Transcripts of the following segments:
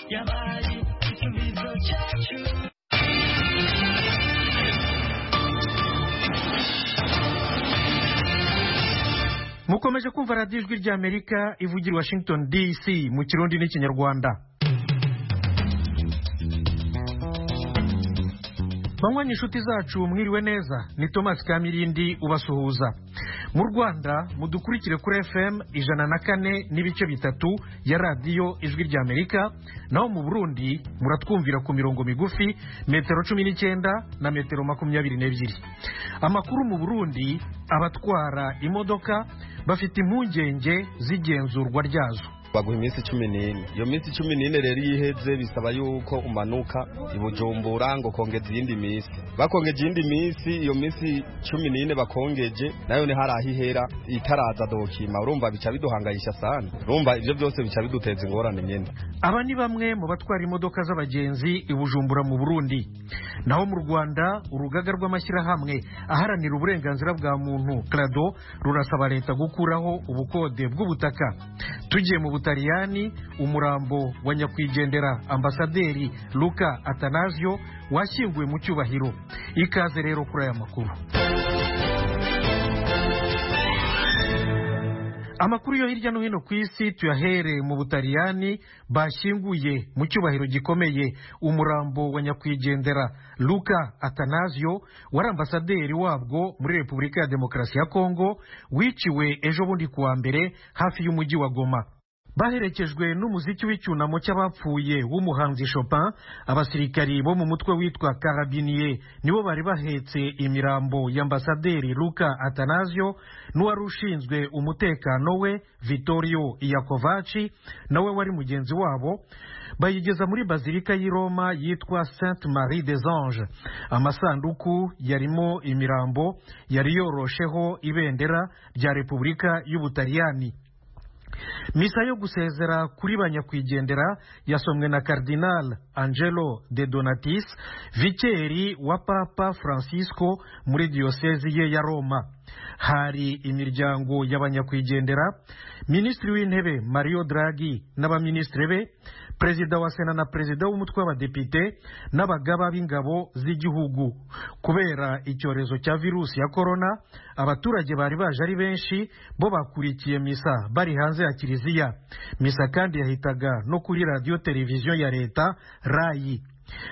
やばいいつみぞチャーチュー mukomeje kumva radiyo ijwi ry'amerika ivugira i washington dc mu kirundi n'ikinyarwanda banywanyi inshuti zacu mwiriwe neza ni thomas kamirindi ubasuhuza mu rwanda mudukurikire kuri fm ijana na kane n'ibice bitatu ya radiyo ijwi ry'amerika naho mu burundi muratwumvira ku mirongo migufi metero cumi n'icyenda na metero makumyabiri n'ebyiri amakuru mu burundi abatwara imodoka bafite impungenge z'igenzurwa ryazo baguha iminsi cumi n'ine iyo minsi cumi n'ine rero iyo iheze bisaba yuko umanuka i bujumbura ngo ukongeza iyindi minsi bakongeje iyindi minsi iyo minsi cumi n'ine bakongeje nayo ni hari aho ihera itaraza dokima urumva bica biduhangayisha sana urumva ibyo byose bica biduteza ingorane nyine aba ni bamwe mu batwara imodoka z'abagenzi i bujumbura mu burundi naho mu rwanda urugaga rw'amashyirahamwe aharanira uburenganzira bwa muntu krado rurasaba leta gukuraho ubukode bw'ubutaka tugiye mu butaliyani umurambo wa nyakwigendera ambasaderi luka atanasio washyinguwe mu cyubahiro ikaze rero kuri aya makuru amakuru yo hirya no hino ku isi tuyahere mu butaliyani bashyinguye mu cyubahiro gikomeye umurambo wa nyakwigendera luka atanasio wari ambasaderi wabwo muri repubulika ya demokarasi ya kongo wiciwe ejo bundi ku wa mbere hafi y'umujyi wa goma baherekejwe n'umuziki w'icyunamo cy'abapfuye w'umuhanzi Chopin abasirikari bo mu mutwe witwa karabiniye nibo bari bahetse imirambo y'ambasaderi Luka Atanasio n'uwari ushinzwe umutekano we Vittorio Iacovacci nawe wari mugenzi wabo bayigeza muri bazilika y'i Roma yitwa Sainte Marie des Anges amasanduku yarimo imirambo yari yorosheho ibendera rya Repubulika y'Ubutaliyani misa yo gusezera kuri ba nyakwigendera yasomwe na karidinali angelo de donatis vikeri wa papa francisco muri diyosezi ye ya roma hari imiryango y'abanyakwigendera minisitiri w'intebe mario draghi n'abaminisitiri be perezida wa sena na perezida w'umutwe w'abadepite n'abagaba b'ingabo z'igihugu kubera icyorezo cya virusi ya korona abaturage bari baje ari benshi bo bakurikiye misa bari hanze ya kiliziya misa kandi yahitaga no kuri radiyo televiziyo ya leta rayi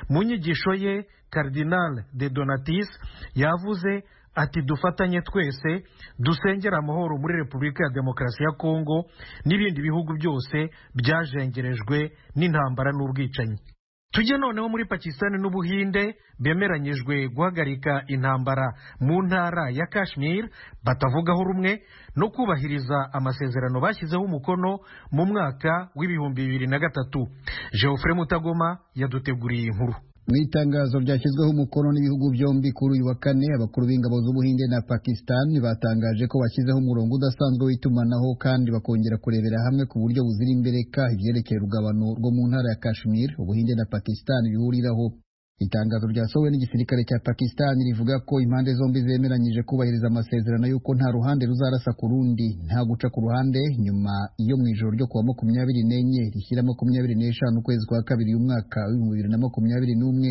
mu nyigisho ye karidinali de donatis yavuze ati dufatanye twese dusengera amahoro muri repubulika ya demokarasi ya kongo n'ibindi bihugu byose byajengerejwe n'intambara n'urwicanyi tujye noneho muri pakisitani n'ubuhinde bemeranyijwe guhagarika intambara mu ntara ya kashmir batavugaho rumwe no kubahiriza amasezerano bashyizeho umukono mu mwaka w'ibihumbi bibiri na gatatu geoffrey mutagoma yaduteguriye inkuru mu itangazo ryashyizweho umukono n'ibihugu byombi kuri uyu wa kane abakuru b'ingabo z'ubuhinde na pakisitani batangaje ko bashyizeho umurongo udasanzwe w'itumanaho kandi bakongera kurebera hamwe ku buryo buzira imbereka ibyerekeye urugabano rwo mu ntara ya kashmir ubuhinde na pakisitani bihuriraho itangazo ryasohowe n'igisirikare cya pakisitani rivuga ko impande zombi zemeranyije kubahiriza amasezerano y'uko nta ruhande ruzarasa ku rundi nta guca ku ruhande nyuma iyo mu ijoro ryo kuwa makumyabiri n'enye rishyira makumyabiri n'eshanu ukwezi kwa kabiri umwaka w'ibihumbi bibiri na makumyabiri n'umwe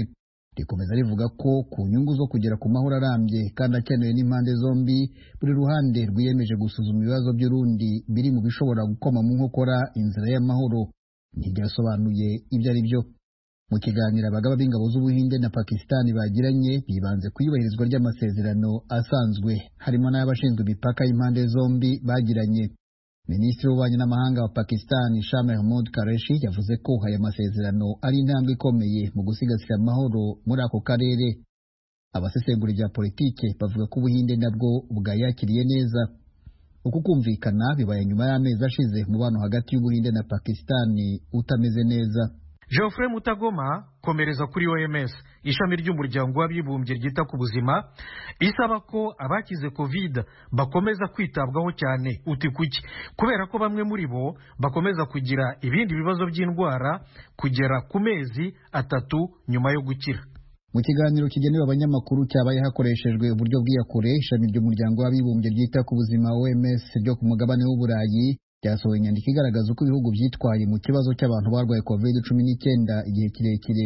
rikomeza rivuga ko ku nyungu zo kugera ku mahoro arambye kandi akenewe n'impande zombi buri ruhande rwiyemeje gusuzuma ibibazo by'urundi biri mu bishobora gukoma mu nkokora inzira y'amahoro ntiryasobanuye ibyo ari byo mu kiganiro abagaba b'ingabo z'ubuhinde na pakisitani bagiranye bibanze ku iyubahirizwa ry'amasezerano asanzwe harimo n'ay'abashinzwe imipaka y'impande zombi bagiranye minisitiri w'ububanyi n'amahanga wa pakisitani shah mahmud kareshi yavuze ko aya masezerano ari intambwe ikomeye mu gusigasira amahoro muri ako karere abasesengura rya politike bavuga ko ubuhinde nabwo bwayakiriye neza uku kumvikana bibaye nyuma y'amezi ashize umubano hagati y'ubuhinde na pakisitani utameze neza geoffrey mutagoma komereza kuri oms ishami ry'umuryango w'abibumbye ryita ku buzima isaba ko abakize covid bakomeza kwitabwaho cyane uti kuki kubera ko bamwe muri bo bakomeza kugira ibindi bibazo by'indwara kugera ku mezi atatu nyuma yo gukira mu kiganiro kigenewe abanyamakuru cyabaye hakoreshejwe uburyo bw'iyakure ishami ry'umuryango w'abibumbye ryita ku buzima oms ryo ku mugabane w'uburayi ryasohoye inyandiko igaragaza uko ibihugu byitwaye mu kibazo cy'abantu barwaye covid cumi n'icyenda igihe kirekire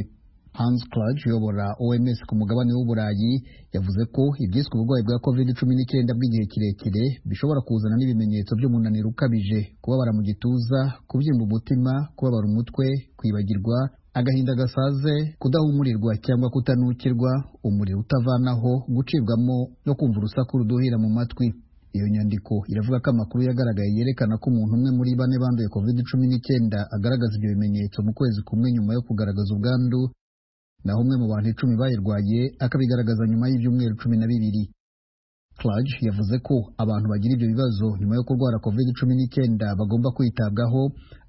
Hans Kluge uyobora OMS ku mugabane w'uburayi yavuze ko ibyiswe uburwayi bwa covid cumi n'icyenda bw'igihe kirekire bishobora kuzana n'ibimenyetso by'umunaniro ukabije kubabara mu gituza kubyimba umutima kubabara umutwe kwibagirwa agahinda gasaze kudahumurirwa cyangwa kutanukirwa umuriro utavanaho gucibwamo no kumva urusaku ruduhira mu matwi iyo nyandiko iravuga ko amakuru yagaragaye yerekana ko umuntu umwe muri bane banduye covid cumi n'icyenda agaragaza ibyo bimenyetso mu kwezi kumwe nyuma yo kugaragaza ubwandu naho umwe mu bantu icumi bayirwaye akabigaragaza nyuma y'ibyumweru cumi na bibiri Cluj yavuze ko abantu bagira ibyo bibazo nyuma yo kurwara covid cumi n'icyenda bagomba kwitabwaho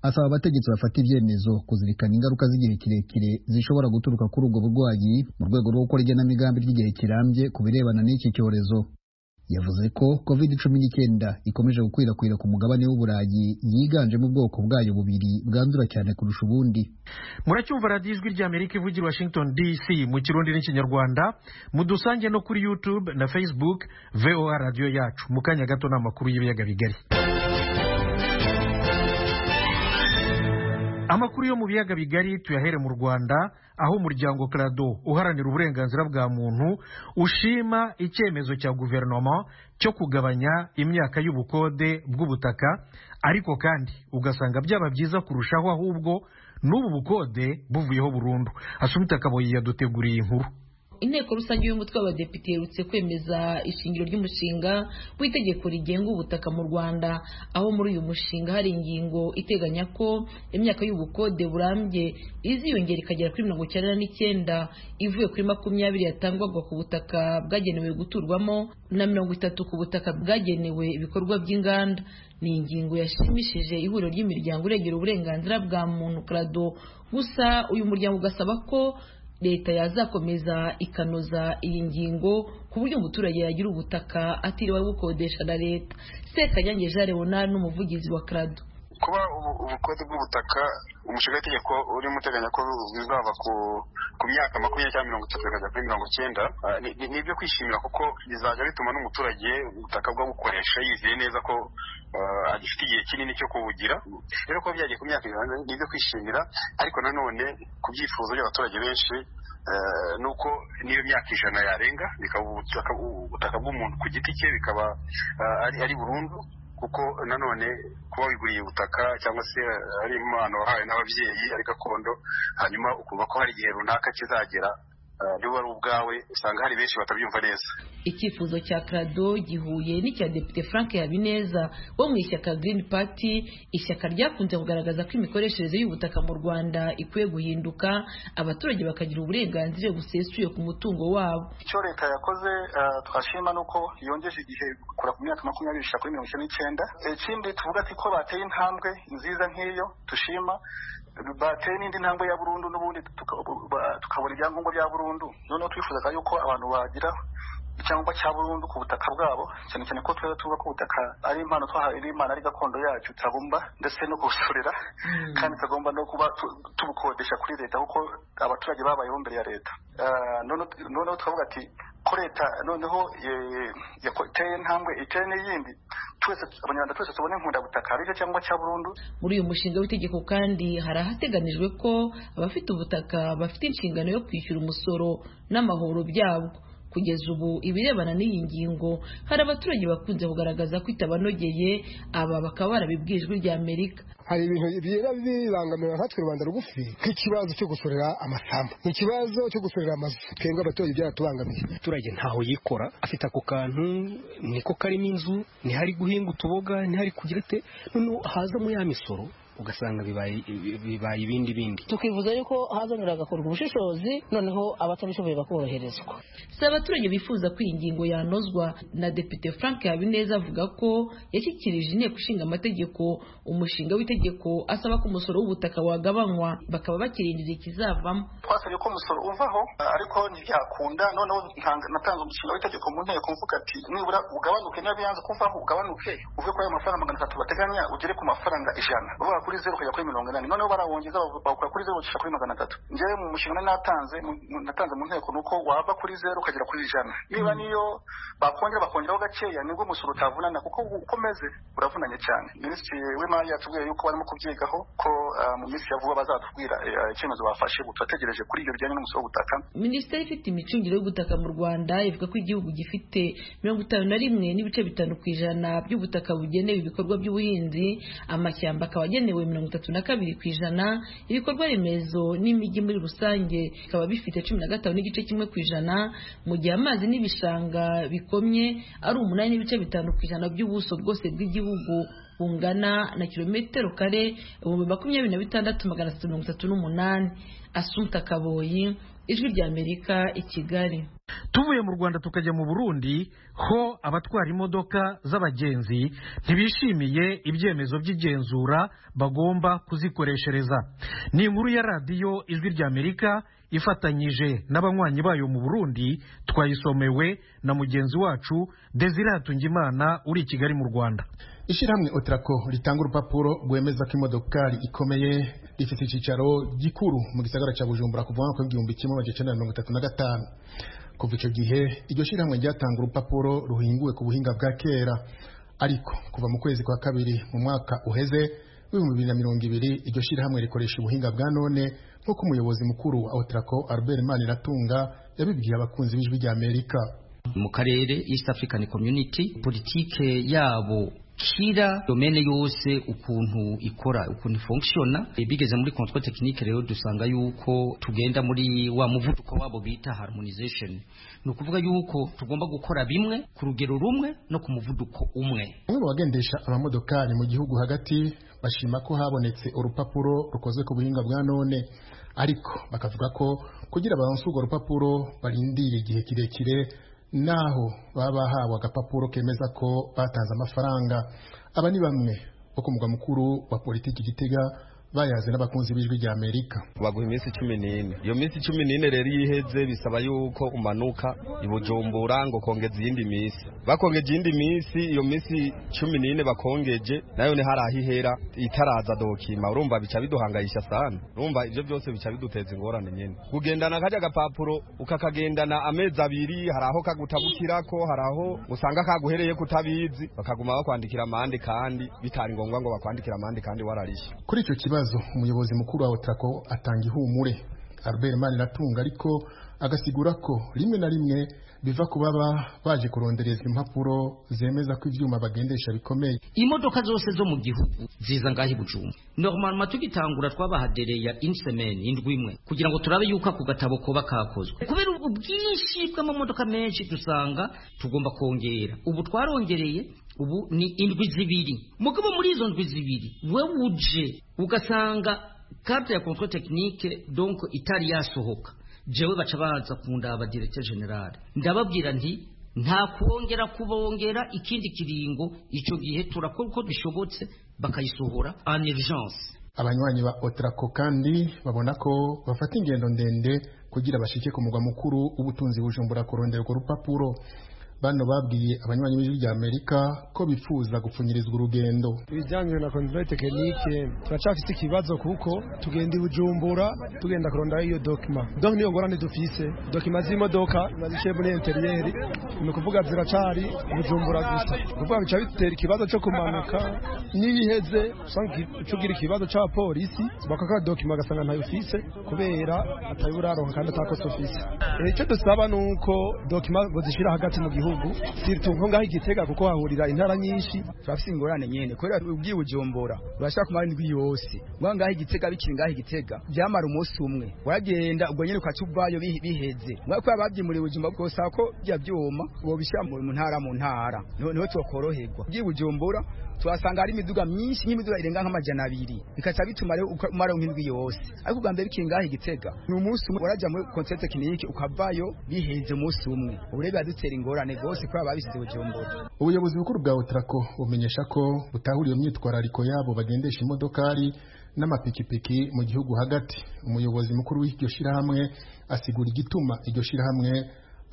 asaba abategetsi bafata ibyemezo kuzirikana ingaruka z'igihe kirekire zishobora guturuka kuri ubwo burwayi mu rwego rwo gukora igenamigambi ry'igihe kirambye ku birebana n'iki cyorezo yavuze ko covid cumi n'icyenda ikomeje gukwirakwira ku mugabane w'uburayi yiganjemo ubwoko bwayo bubiri bwandura cyane kurusha ubundi muracyumva radiyo ijwi rya amerika ivugira washington dc mu kirundi n'ikinyarwanda mudusange no kuri youtube na facebook voa radiyo yacu mu kanya gato ni amakuru y'ibiyaga bigari amakuru yo mu biyaga bigari tuyahere mu rwanda aho umuryango krado uharanira uburenganzira bwa muntu ushima icyemezo cya guverinoma cyo kugabanya imyaka y'ubukode bw'ubutaka ariko kandi ugasanga byaba byiza kurushaho ahubwo n'ubu bukode buvuyeho burundu asumita kaboyi yaduteguriye inkuru inteko rusange y'umutwe w'abadepite iherutse kwemeza ishingiro ry'umushinga w'itegeko rigenga ubutaka mu rwanda aho muri uyu mushinga hari ingingo iteganya ko imyaka y'ubukode burambye iziyongera ikagera kuri mirongo icyenda n'icyenda ivuye kuri makumyabiri yatangwaga ku butaka bwagenewe guturwamo na mirongo itatu ku butaka bwagenewe ibikorwa by'inganda ni ingingo yashimishije ihuriro ry'imiryango irengera uburenganzira bwa muntu krado gusa uyu muryango ugasaba ko leta yazakomeza ikanoza iyi ngingo ku buryo umuturage yagira ubutaka atiriwe bukodesha na leta sekanyange jean leonard n'umuvugizi wa krado kuba ubukode bw'ubutaka umushinga w'itegeko urimo uteganya ko bizava ku myaka makumyabiri cyangwa mirongo itatu bikajya kuri mirongo icyenda ni ibyo kwishimira kuko bizajya bituma n'umuturage ubutaka bwo bukoresha yizeye neza ko agifite igihe kinini cyo kubugira rero kuba byagiye ku myaka ni ibyo kwishimira ariko nanone ku byifuzo by'abaturage benshi nuko niyo myaka ijana yarenga bikaba ubutaka bw'umuntu ku giti cye bikaba ari burundu kuko nanone kuba wiguriye ubutaka cyangwa se ari impano wahawe n'ababyeyi ari gakondo hanyuma ukumva ko hari igihe runaka kizagera niba ari ubwawe usanga hari benshi batabyumva neza icyifuzo cya krado gihuye n'icya depite frank habineza wo mu ishyaka green party ishyaka ryakunze kugaragaza ko imikoreshereze y'ubutaka mu rwanda ikwiye guhinduka abaturage bakagira uburenganzira busesuye ku mutungo wabo icyo leta yakoze twashima ni uko yongeje igihe kugura ku myaka makumyabiri gushyira kuri mirongo icyenda n'icyenda ikindi tuvuga ati ko bateye intambwe nziza nk'iyo tushima bateye n'indi ntambwe ya burundu n'ubundi tukabona ibyangombwa bya burundu noneho twifuzaga yuko abantu bagira icyangombwa cya burundu ku butaka bwabo cyane cyane ko tweza tuvuga ko ubutaka ari impano twahawe n'imana ari gakondo yacu tagomba ndetse no kubusorera kandi tugomba no kuba tubukodesha kuri leta kuko abaturage babayeho mbere ya leta noneho tukavuga ati ko leta noneho iteye intambwe iteye n'iyindi abanyarwanda twese tubona inkundabutaka ari cyo cyangwa cya burundu muri uyu mushinga w'itegeko kandi hari ahateganijwe ko abafite ubutaka bafite inshingano yo kwishyura umusoro n'amahoro byabwo kugeza ubu ibirebana n'iyi ngingo hari abaturage bakunze kugaragaza ko itabanogeye aba bakaba barabibwiye ijwi rya amerika hari ibintu bigenda bibangamira nkatwe rubanda rugufi nk'ikibazo cyo gusorera amasambu ikibazo cyo gusorera amazu twebwe abaturage byaratubangamiye umuturage ntaho yikora afite ako kantu niko karimo inzu ntihari guhinga utuboga ntihari kugira ite noneho hazamo ya misoro ugasanga bibaye ibindi bindi tukivuza yuko hazanira agakorwa ubushishozi noneho abatabishoboye bakoroherezwa si abaturage bifuza ko iyi ngingo yanozwa na depite frank habineza avuga ko yashyikirije inteko ishinga amategeko umushinga w'itegeko asaba ko umusoro w'ubutaka wagabanywa bakaba bakirindira ikizavamo twasabye ko umusoro uvaho ariko ntibyakunda noneho natanze umushinga w'itegeko mu nteko mvuga ati nibura ugabanuke niba yanze kuvaho ugabanuke uve kuri ayo mafaranga magana atatu bateganya ugere ku mafaranga ijana kuri zeru ukajya kuri mirongo inani noneho barawongeza bawukura kuri zeru bagashira kuri magana atatu njyewe mu mushinga nari natanze mu- mu- natanze mu nteko ni uko wava kuri zeru ukagera kuri ijana niba niyo bakongera bakongeraho gakeya nibwo umusoro utavunana kuko u- uko umeze uravunanye cyane minisitiri w'imari yatubwiye yuko barimo kubyigaho ko ah, mu minsi ya vuba bazatubwira eh, ah, icyemezo bafashe ubu turategereje kuri ibyo bijyanye n'umusoro w'ubutaka minisiteri ifite imicungire y'ubutaka mu rwanda ivuga ko igihugu gifite mirongo itanu na rimwe n'ibice bitanu ku ijana by'ubutaka bugenewe ibikorwa by'ubuhinzi amashyamba akaba agenewe mirongo itatu na kabiri ku ijana ibikorwa remezo n'imijyi muri rusange bikaba bifite cumi na gatanu n'igice kimwe ku ijana mu gihe amazi n'ibishanga bikomye ari umunani n'ibice bitanu ku ijana by'ubuso bwose bw'igihugu bungana na kilometero kare ibihumbi makumyabiri na bitandatu magana atatu mirongo itatu n'umunani asunta kaboyi ijwi ry'amerika i kigali tuvuye mu rwanda tukajya mu burundi ho abatwara imodoka z'abagenzi ntibishimiye ibyemezo by'igenzura bagomba kuzikoreshereza ni inkuru ya radiyo ijwi ry'amerika ifatanyije n'abanywanyi bayo mu burundi twayisomewe na mugenzi wacu desire hatungimana uri i kigali mu rwanda ishyirahamwe otarako ritanga urupapuro rwemeza ko imodokari ikomeye rifite icyicaro gikuru mu gisagara cya bujumbura kuva mu mwaka w'igihumbi kimwe magana cyenda mirongo itatu na gatanu kuva icyo gihe iryo shyirahamwe ryatanga urupapuro ruhinguwe ku buhinga bwa kera ariko kuva mu kwezi kwa kabiri mu mwaka uheze w'ibihumbi bibiri na mirongo ibiri iryo shyirahamwe rikoresha ubuhinga bwa none nk'uko umuyobozi mukuru wa otarako albert maniratunga yabibwiye abakunzi b'ijwi rya amerika mu karere East African Community politike yabo kira domene yose ukuntu ikora ukuntu ifunctiona E, bigeze muri control technique rero dusanga yuko tugenda muri wa muvuduko wabo bita harmonization ni ukuvuga yuko tugomba gukora bimwe ku rugero rumwe no ku muvuduko umwe Bamwe mu bagendesha amamodokari mu gihugu hagati bashima ko habonetse urupapuro rukozwe ku buhinga bwa none ariko bakavuga ko kugira baronse urwo rupapuro barindira igihe kirekire naho baba bahawe agapapuro kemeza ko batanze amafaranga aba ni bamwe bo ku mugwa mukuru wa politiki Gitega bayaze n'abakunzi b'ijwi rya Amerika baguha iminsi cumi n'ine iyo minsi cumi n'ine rero iyo iheze bisaba yuko umanuka i bujumbura ngo ukongeza iyindi minsi bakongeje iyindi minsi iyo minsi cumi n'ine bakongeje nayo ni hari aho ihera itaraza dokima urumva bica biduhangayisha sana urumva ibyo byose bica biduteza ingorane nyine kugendana kajya agapapuro ukakagendana amezi abiri hari aho kagutabukirako hari aho usanga kaguhereye kutabizi bakaguma bakwandikira amande kandi bitari ngombwa ngo bakwandikire amande kandi wararishe Kuri icyo kibazo umuyobozi mukuru wa Otrako atanga ihumure Albert Maniratunga ariko agasigura ko rimwe na rimwe biva ku baba baje kurondereza impapuro zemeza ko ibyuma bagendesha bikomeye imodoka zose zo mu gihugu ziza ngaho i bujumbura normalement tugitangura twabahadereya in semaine indwi imwe kugira ngo turabe yuko ako gatabo koba kakozwe kubera ubwinshi bw'amamodoka menshi dusanga tugomba kongera ubu twarongereye ubu ni indwi zibiri mugabo muri izo ndwi zibiri wewe uje ugasanga carte ya control technique donc itari yasohoka jewe baca baza kundaba directeur general ndababwira nti nta kongera kubongera ikindi kiringo icyo gihe turakora uko bishobotse bakayisohora en urgence abanywanyi ba Otrako kandi babona ko bafata ingendo ndende kugira bashike ku mugwa mukuru w'ubutunzi bujumbura kurondera urwo rupapuro bano babwiye abanywanyi b'ijwi rya Amerika ko bifuza gupfunyirizwa urugendo ibijyanye na control tekinike turacyafite ikibazo kuko tugenda i bujumbura tugenda kurondaho iyo dokima donc niyo ngorane dufise dokima z'imodoka na zice muri interiyeri ni ukuvuga ziracari i bujumbura gusa Ni ukuvuga bica bitera ikibazo cyo kumanuka n'ibiheze usanga iki- uca ugira ikibazo cya polisi bakaka dokima ugasanga ntayo ufise kubera atayo uraronka kandi atakosa ufise Eh, icyo dusaba ni uko dokima bazishyira hagati mu gihugu siritu nko ngaho igitega kuko hahurira intara nyinshi turafise ingorane nyene kubera ubwiye ubujombora urashaka kumara indwi yose ngwa ngaho igitega bikiri ngaho igitega byamara umunsi umwe uragenda ubwo nyene ukaca ubwayo bihe- biheze ngwa kubera bavyimuriye ubujumba bwosaba ko bya vyuma bobishyira mu mu ntara mu ntara Niho- niho twokoroherwa ubwiye ubujombora tuhasanga hari imiduga myinshi nk'imiduga irenga nk'amajana abiri bikaca bituma rero uka- umara nk'indwi yose ariko ubwa mbere bikiri ngaho igitega ni umunsi umwe uraja muri konseri tekinike ukavayo biheze umunsi umwe ubu rero biradutera ingorane rwose kubera babisize ubujombora ubuyobozi bukuru bwa otarako bumenyesha ko butahura iyo myitwarariko yabo bagendesha imodokari n'amapikipiki mu gihugu hagati umuyobozi mukuru w'iryo shyirahamwe asigura igituma iryo shyirahamwe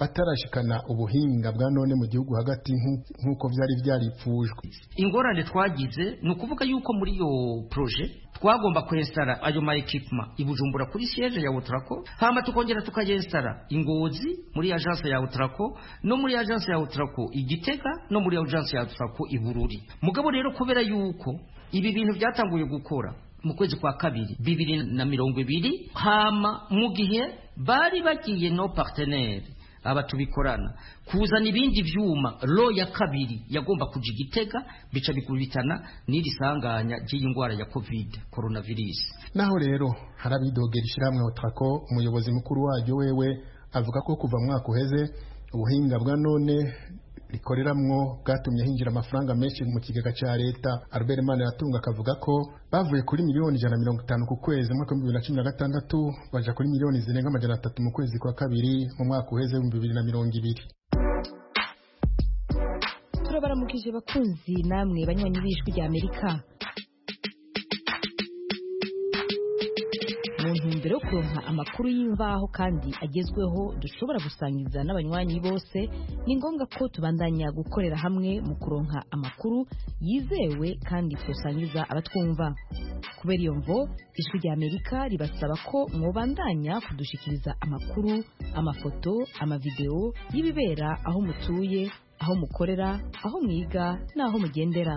batarashikana ubuhinga bwa none mu gihugu hagati nk'u- nk'uko byari byaripfujwe ingorane twagize ni ukuvuga yuko muri iyo proje twagomba kwensitara ayo ma ekipuma i Bujumbura kuri siyeje ya Utrako hama tukongera tukayensitara i Ngozi muri agence ya Utrako no muri agence ya Utrako i Gitega no muri agence ya Utrako i Bururi mugabo rero kubera yuko ibi bintu byatanguye gukora mu kwezi kwa kabiri bibiri na mirongo ibiri hama mu gihe bari bagiye no partenaire aba tubikorana kuzana ibindi byuma ro ya kabiri yagomba kuja igitega bica bikubitana n'iri sanganya ry'iyi ndwara ya covid coronavirus naho rero harabidogera ishyirahamwe otrako umuyobozi mukuru waryo wewe avuga ko kuva mu mwaka uheze ubuhinga bwa none rikoreramwo bwatumye hinjira amafaranga menshi mu kigega cya leta albert maniratunga akavuga ko bavuye kuri miliyoni ijana na mirongo itanu ku kwezi mu mwaka w'ibihumbi bibiri na cumi na gatandatu baja kuri miliyoni zirenga amajana atatu mu kwezi kwa kabiri mu mwaka uheze w'ibihumbi bibiri na mirongo ibiri turabaramukije bakunzi namwe banywanyi b'ijwi rya amerika mu ntumbero yo kuronka amakuru y'imvaho kandi agezweho dushobora gusangiza n'abanywanyi bose ni ngombwa ko tubandanya gukorera hamwe mu kuronka amakuru yizewe kandi tusangiza abatwumva kubera iyo mvo ijwi rya amerika ribasaba ko mwobandanya kudushikiriza amakuru amafoto amavidewo y'ibibera aho mutuye aho mukorera aho mwiga n'aho mugendera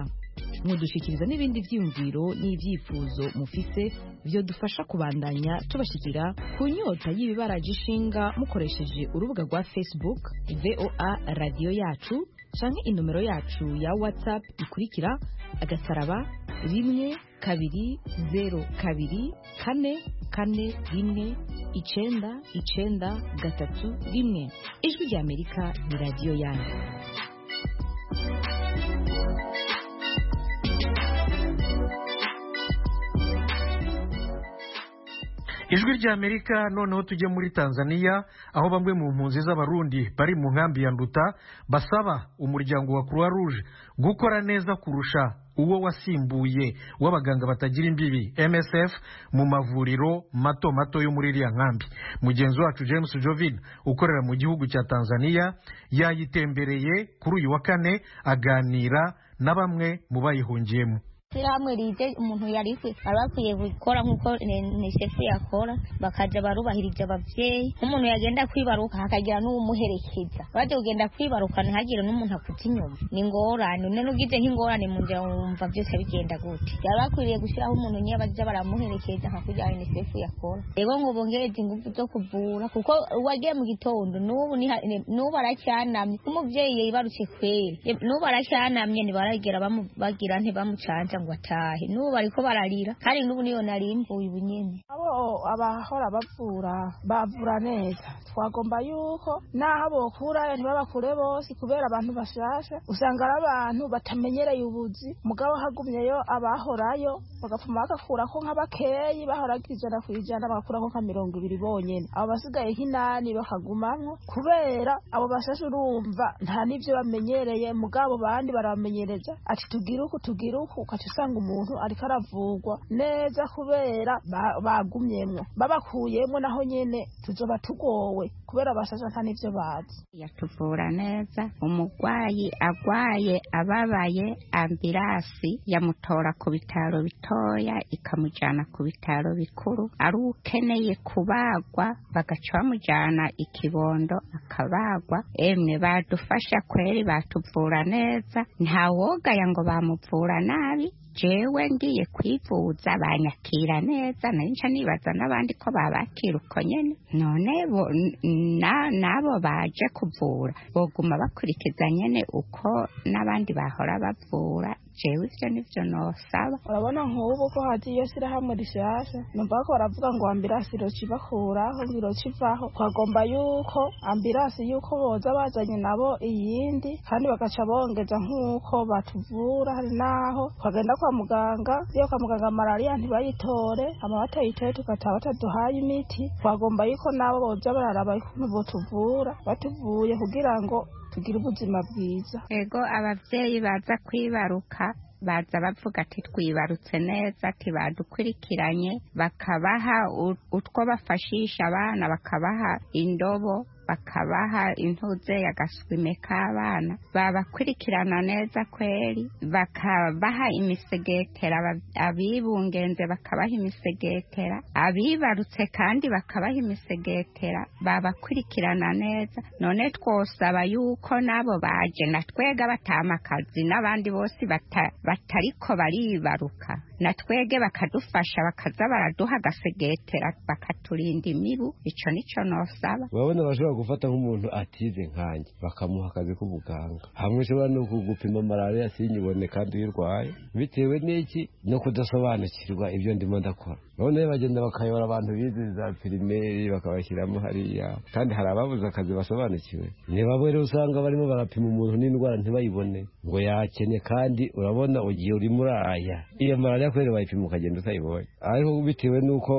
mudushikiriza n'ibindi byiyumviro n'ibyifuzo mufise byo dufasha kubandanya tubashyikira ku nyota y'ibibaraje ishinga mukoresheje urubuga rwa facebook voa radiyo yacu canke inomero yacu ya whatsapp ikurikira agasaraba rimwe kabiri zeru kabiri kane kane rimwe icenda icenda gatatu rimwe ijwi rya amerika ni radiyo yanyu ijwi rya amerika noneho tujye muri tanzania aho bamwe mu mpunzi z'abarundi bari mu nkambi ya nduta basaba umuryango wa croix rouge gukora neza kurusha uwo wasimbuye w'abaganga batagira imbibi msf mu mavuriro mato mato yo muri iriya nkambi mugenzi wacu james jovin ukorera mu gihugu cya tanzania yayitembereye kuri uyu wa kane aganira na bamwe mu bayihungiyemo ishyirahamwe rije umuntu yari akwi- bari bakwiye gukora nk'uko nesefu yakora bakajya barubahirije ababyeyi nk'umuntu yagenda kwibaruka hakagira n'uwumuherekeza bajya kugenda kwibaruka ntihagire n'umuntu akujya inyuma ni ingorane none ugize nk'ingorane mu nzira wumva byose bigenda gute byari bakwiriye gushyiraho umuntu nyine bajya baramuherekeza nka kugira nesefu yakora rero ngo bongereze ingufu zo kuvura kuko uwagiye mu gitondo n'ubu niha- ni- n'ubu aracyanamye nk'umubyeyi yibarutse kweri Ye- n'ubu aracyanamye ntibaragera bamu- bagira ntibamucanza ngo atahe n'ubu bariko bararira kandi n'ubu niyo narimbuye ubu nyene abo abahora bavura bavura neza twagomba yuko n'aho bokura ntibabakure bose kubera abantu bashasha usanga ari abantu batamenyereye ubuzi mugabo hagumyeyo abahorayo bagapfuma bagakurako nka bakeyi bahoraga ijana ku ijana bagakurako nka mirongo ibiri bonyene abo basigaye nk'inani bakagumamwo kubera abo bashasha urumva nta n'ivyo bamenyereye mugabo bandi barabamenyereza ati tugire uku tugire uku ukaca usanga umuntu ariko aravugwa neza kubera ba- bagumyemwo babakuyemwo naho nyene tuzoba tugowe kubera bashasha nta n'ivyo bazi yatuvura neza umurwayi arwaye ababaye ambilasi yamutora ku bitaro bitoya ikamujyana ku bitaro bikuru ari ukeneye kubagwa bagaca bamujyana i kibondo akabagwa emwe badufasha kweri batuvura neza ntawogaya ngo bamuvura nabi jewe ngiye kwivuza banyakira neza narinca nibaza n'abandi ko babakira uko nyene none bo- n- na- n'abo baje kuvura boguma bakurikiza nyene uko n'abandi bahora bavura jewe ivyo nivyo nosaba urabona nk'ubu ko hagiye shyirahamwe rishasha numva ko baravuga ngo ambirasi iroca ibakuraho ngo iroca ivaho twagomba yuko ambirasi yuko boza bazanye nabo iyindi kandi bagaca bongeza nk'uko batuvura hari n'aho twagenda kwa muganga iyo kwa muganga malariya ntibayitore amaba batayitoye tugataha bataduhaye imiti twagomba yuko nabo boza bararaba ukuntu botuvura batuvuye kugira ngo tugire ubuzima bwiza ego ababyeyi baza kwibaruka baza bavuga ati twibarutse neza ati badukurikiranye bakabaha u- utwo bafashisha abana bakabaha indobo bakabaha intuze ya gaswime k'abana babakurikirana neza kweri bakabaha imisegetera aba- abibungenze bakabaha imisegetera abibarutse kandi bakabaha imisegetera babakurikirana neza none twosaba yuko nabo baje na twega batama akazi n'abandi bose bata- batariko baribaruka na twege bakadufasha bakaza baraduha agasegetera bakaturinda imibu ico nico nosaba urabona bashobora gufata nk'umuntu atize nkanjye bakamuha akazi k'ubuganga hamwe ushobora no kugupima malariya sinyibone kandi uyirwaye bitewe n'iki no kudasobanukirwa ibyo ndimo ndakora urabona rero bagenda bakayobora abantu bize za pirimeri bakabashyiramo hariya kandi hari ababuze akazi basobanukiwe niba rero usanga barimo barapima umuntu n'indwara ntibayibone ngo yakene kandi urabona ugiye urimo uraya iyo malariya kubera bayipima ukagenda utayibonye ariko bitewe n'uko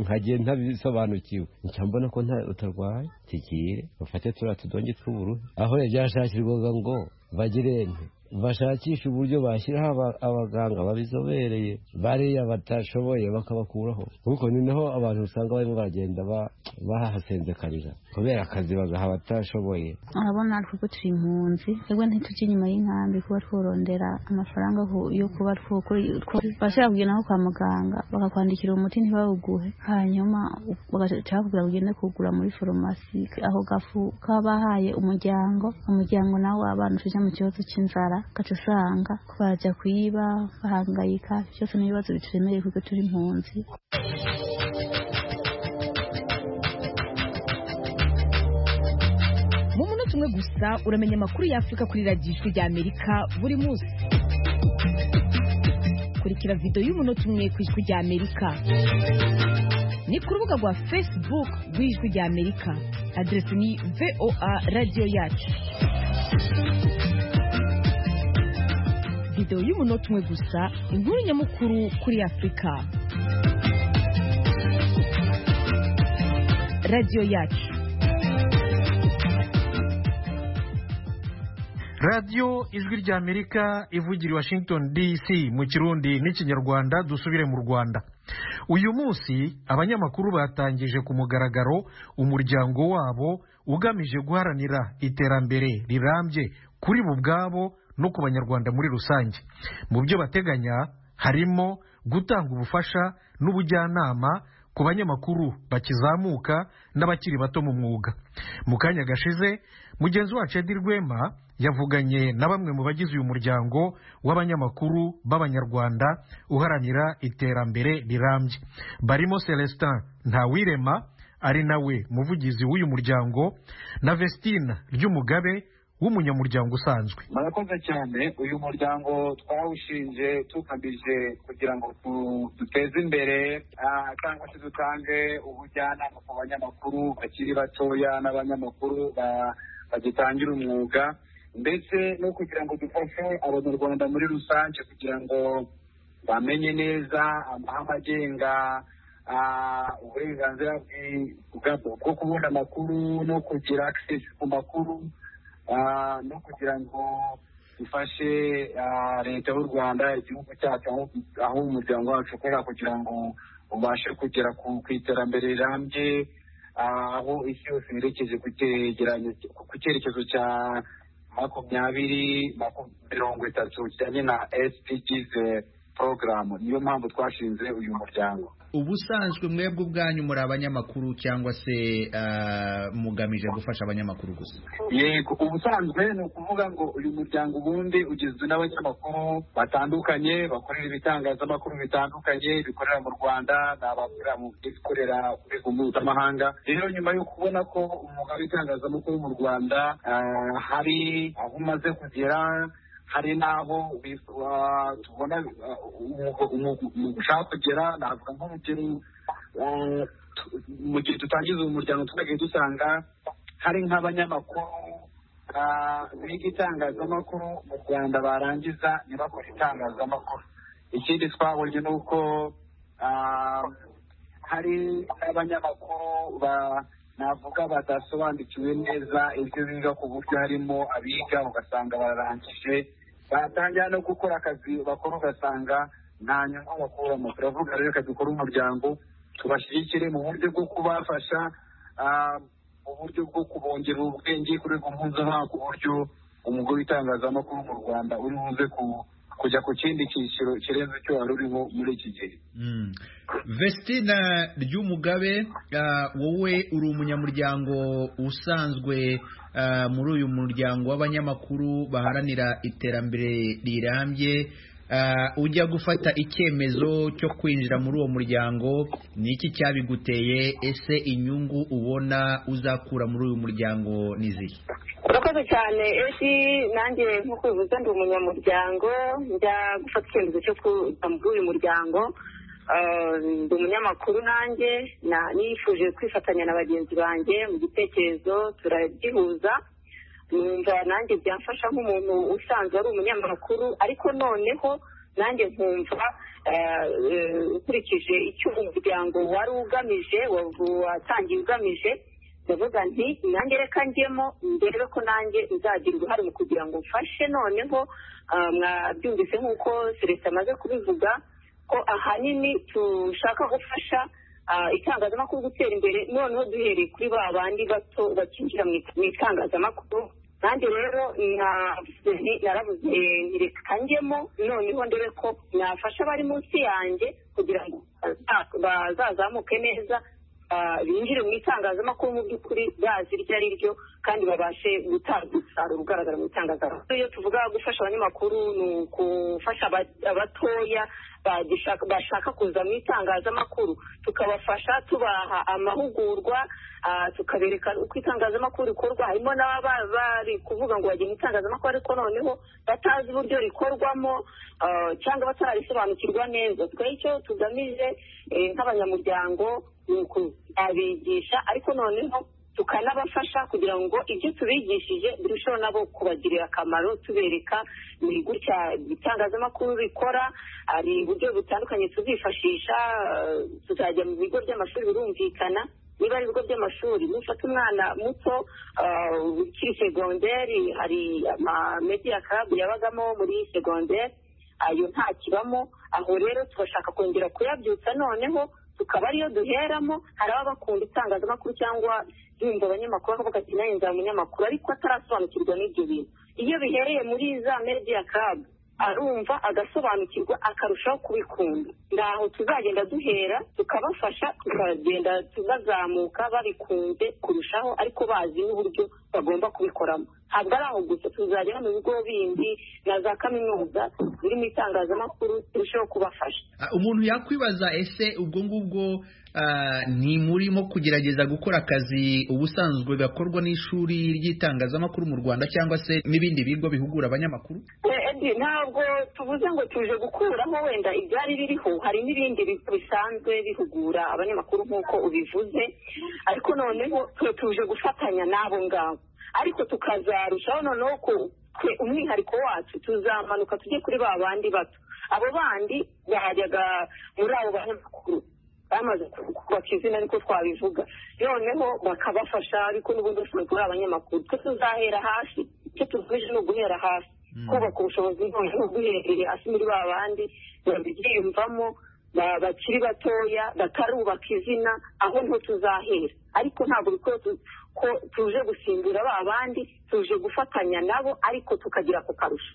nkagiye ntabisobanukiwe ncyambona ko nta utarwaye tugiye bafate turiya tudonge tw'ubururu aho yabyashakirwaga ngo bagirente bashakisha uburyo bashyiraho aba- abaganga babizobereye bariya batashoboye bakabakuraho kuko ni naho abantu usanga barimo baragenda ba- bahasenzekanira kubera akazi bagaha abatashoboye urabona kuko turi impunzi twebwe ntitujya inyuma y'inkambi kuba tworondera amafaranga ku- yo kuba twashobora kugenda nko kwa muganga bakakwandikira umuti ntibawuguhe hanyuma bagaca bakubwira ugende kugura muri farumasi ako gafu k'abahaye umuryango umuryango nawe w'abana uje mu kibazo cy'inzara ugaca usanga ko bajya kuyiba bahangayika byose ni ibibazo bituremereye kuko turi impunzi mu munota umwe gusa uramenya amakuru y'afurika kuri radiyo ijwi ry'amerika buri munsi kurikira videwo y'umunota umwe ku ijwi ry'amerika ni ku rubuga rwa facebook rw'ijwi ry'amerika aderesi ni voa radiyo yacu videwo y'umunota umwe gusa inkuru nyamukuru kuri afurika radiyo yacu radiyo ijwi ry'amerika ivugira i washington dc mu kirundi n'ikinyarwanda dusubire mu rwanda uyu munsi abanyamakuru batangije ku mugaragaro umuryango wabo ugamije guharanira iterambere rirambye kuri bo ubwabo no ku banyarwanda muri rusange mu byo bateganya harimo gutanga ubufasha n'ubujyanama ku banyamakuru bakizamuka n'abakiri bato mu mwuga mu kanya gashize mugenzi wacu edi rwema yavuganye na bamwe mu bagize uyu muryango w'abanyamakuru b'abanyarwanda uharanira iterambere rirambye barimo celestin ntawirema ari nawe muvugizi w'uyu muryango na vestina ry'umugabe w'umunyamuryango usanzwe murakoze cyane uyu muryango twawushinze tugamije kugira ngo tu- duteze imbere ah, cyangwa se dutange ubujyanama ku banyamakuru bakiri batoya n'abanyamakuru ba- bagitangira umwuga ndetse no kugira ngo dufashe abanyarwanda muri rusange kugira ngo bamenye neza amahame agenga ah, uburenganzira bwi- bwa- bwo kubona amakuru no kugira access ku makuru Ah, no kugira ngo dufashe ah, leta y'u rwanda igihugu cyacu aho- aho umuryango wacu ukorera kugira ngo ubashe kugera ku ku iterambere rirambye ah, aho isi yose yerekeje ku cyegeranyo- ku cyerekezo cya makumyabiri maku- mirongo itatu kijyanye na sdgs porogaramu niyo mpamvu twashinze uyu muryango ubusanzwe mwebwe ubwanyu muri abanyamakuru cyangwa se ah, mugamije gufasha abanyamakuru gusa yego ubusanzwe ni ukuvuga ngo uyu muryango ubundi ugizwe n'abanyamakuru batandukanye bakorera ibitangazamakuru bitandukanye bikorera mu rwanda ni abakorera mu bikorera ku rwego mpuzamahanga rero nyuma yo kubona ko umwuga w'itangazamakuru mu rwanda ah, hari aho umaze kugera hari n'aho wif- ah, tubona ah, umwuga- umwuga- umwuga ushaka kugera navuga nk'urugero ah, tu- mu gihe dutangiza uyu muryango twagiye dusanga hari nk'abanyamakuru ah, biga itangazamakuru mu rwanda barangiza ntibakore itangazamakuru ikindi twabonye ni uko ah, hari n'abanyamakuru ba- navuga badasobanukiwe neza ibyo biga ku buryo harimo abiga ugasanga bararangije batangira no gukora akazi bakora ugasanga nta nyungu bakuramo turavuga rero reka dukore umuryango tubashyigikire mu buryo bwo kubafasha ah, uburyo bwo kubongerera ubwenge ku rwego mpuzamahanga ku buryo umugore w'itangazamakuru mu rwanda uri buze ku- kujya ku kindi cyiciro kirenze icyo wari uriho muri iki gihe Mm. Vestina Ryumugabe ah, wowe uri umunyamuryango usanzwe ah, muri uyu muryango w'abanyamakuru baharanira iterambere rirambye Ah, ujya gufata icyemezo cyo kwinjira muri uwo muryango ni iki cyabiguteye ese inyungu ubona uzakura muri uyu muryango ni zihe urakoze cyane esi nanjye nk'uko bivuze ndi umunyamuryango njya gufata icyemezo cyo kuza muri uyu muryango Eh, ndi umunyamakuru nanjye na- nifuje kwifatanya na bagenzi banjye mu gitekerezo turagihuza numva nanjye byamfasha nk'umuntu usanzwe ari umunyamakuru ariko noneho nanjye nkumva eh, eh, ukurikije icyo umuryango wari ugamije wa- watangiye ugamije ndavuga nti nanjye reka njyemo ndebe ko nanjye nzagira uruhare mu kugira ngo mfashe noneho ah, mwabyumvise nk'uko selesita amaze kubivuga ko ahanini dushaka gufasha ah, itangazamakuru gutera imbere noneho duhereye kuri ba bandi bato bakinjira mu it- mu itangazamakuru nanjye rero navuze nti- naravuze nti reka njyemo noneho ndebe ko nafasha abari munsi yanjye kugira ngo baza- bazazamuke neza ah, binjire mu itangazamakuru mu by'ukuri bazi iryo ari ryo kandi babashe gutanga umusaruro ugaragara mu itangazamakuru iyo tuvuga gufasha abanyamakuru ni ugufasha aba- abatoya bagishaka- bashaka kuza mu itangazamakuru tukabafasha tubaha amahugurwa ah, tukabereka uko itangazamakuru rikorwa harimo n'ababa ba- bari kuvuga ngo bagiye mu itangazamakuru ariko noneho batazi uburyo rikorwamo ah, cyangwa batarabisobanukirwa neza twe icyo tugamije eh, nk'abanyamuryango ni ukubigisha ariko noneho tukanabafasha kugira ngo ibyo tubigishije birusheho nabo kubagirira akamaro tubereka ni gutya itangazamakuru rikora hari uburyo butandukanye tuzifashisha eh, tuzajya mu bigo by'amashuri birumvikana niba ari ibigo by'amashuri mufata umwana muto ah, ukiri segonderi hari amamediya karabu yabagamo muri segonderi ayo nta kibamo aho rero tugashaka kongera kuyabyutsa noneho tukaba ariyo duheramo hari ababa bakunda itangazamakuru cyangwa yumva abanyamakuru bakavuga ati nanjye nzaba umunyamakuru ariko atarasobanukirwa n'ibyo bintu iyo bihereye muri za media club arumva agasobanukirwa akarushaho kubikunda ndaho tuzagenda duhera tukabafasha tukagenda bazamuka babikunze kurushaho ariko bazi n'uburyo bagomba kubikoramo ntabwo ari aho gusa tuzajya no mu bigo bindi na za kaminuza ziri mu itangazamakuru turusheho kubafasha Ah, umuntu yakwibaza ese ubwo ngubwo ah, ntimurimo kugerageza gukora akazi ubusanzwe gakorwa n'ishuri ry'itangazamakuru mu rwanda cyangwa se n'ibindi bigo bihugura abanyamakuru Eh, Edi ntabwo tuvuze ngo tuje gukuraho wenda ibyari biriho hari n'ibindi bi- bisanzwe bihugura abanyamakuru nk'uko ubivuze ariko noneho twe tuje gufatanya n'abo ngabo ariko tukazarushaho noneho ku- twe umwihariko wacu tuzamanuka tujye kuri ba bandi bato abo bandi bajyaga muri abo banyamakuru bamaze kubaka izina ariko twabivuga noneho bakabafasha ariko n'ubundi bashobora kuba ari abanyamakuru twe tuzahera hasi icyo tugamije ni uguhera hasi kubaka ubushobozi noneho guhereye hasi muri ba bandi babyiyumvamo ba- bakiri batoya batarubaka izina aho niho tuzahera ariko ntabwo bikwiye tu- ko tuje gusimbura ba bandi tuje gufatanya nabo ariko tukagira ako karusho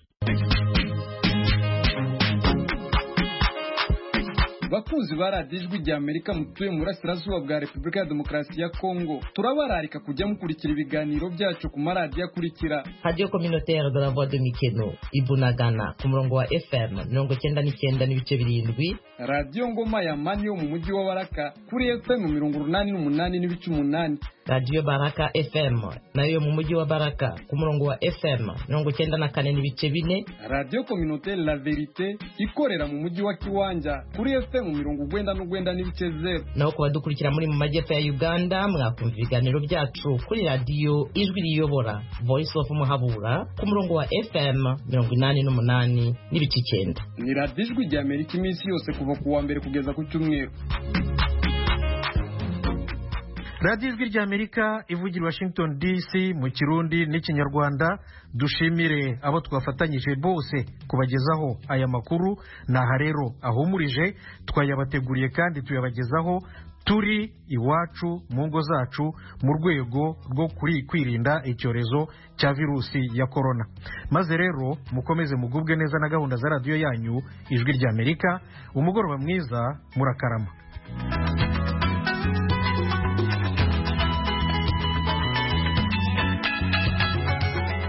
bakunzi ba radiyo ijwi rya amerika mutuye mu burasirazuba bwa repubulika ya demokarasi ya kongo turabararika kujya mukurikira ibiganiro byacu ku maradiyo akurikira radiyo kominoteri de la voix de mikeno ibunagana ku murongo wa fm mirongo icyenda n'icyenda n'ibice birindwi radiyo ngoma ya mani yo mu mujyi wa baraka kuri fm mirongo urunani n'umunani n'ibice umunani radiyo baraka fm nayo yo mu mujyi wa baraka ku murongo wa fm mirongo icyenda na kane n'ibice bine radiyo kominoteri la verite ikorera mu mujyi wa kiwanja kuri fm mirongo ugwenda n'ugwenda n'ibice zeru naho ku badukurikira muri mu majyepfo ya uganda mwakumva ibiganiro byacu kuri radiyo ijwi riyobora voice of muhabura ku murongo wa fm mirongo inani n'umunani n'ibice icyenda ni radiyo ijwi rya amerika iminsi yose kuva ku wa mbere kugeza ku cyumweru radiyo ijwi rya amerika ivugira i washington dc mu kirundi n'ikinyarwanda dushimire abo twafatanyije bose kubagezaho aya makuru ni aha rero ahumurije twayabateguriye kandi tuyabagezaho turi iwacu mu ngo zacu mu rwego rwo kuri- kwirinda icyorezo cya virusi ya korona maze rero mukomeze mugubwe neza na gahunda za radiyo yanyu ijwi ry'amerika umugoroba mwiza murakarama